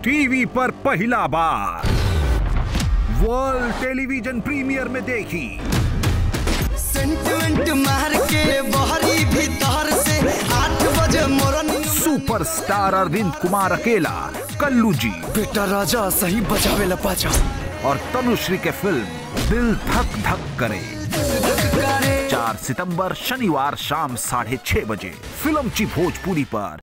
TV पर पहला बार world television premier में देखी सेंटिमेंट मार के बहरी भीतर से आठ बजे मोरनी सुपरस्टार अरविंद कुमार अकेला कल्लू जी बेटा राजा सही बजावे ला पाचा और तनुश्री के फिल्म दिल धक धक करे चार सितंबर शनिवार शाम साढ़े छह बजे फिल्म ची भोजपुरी पर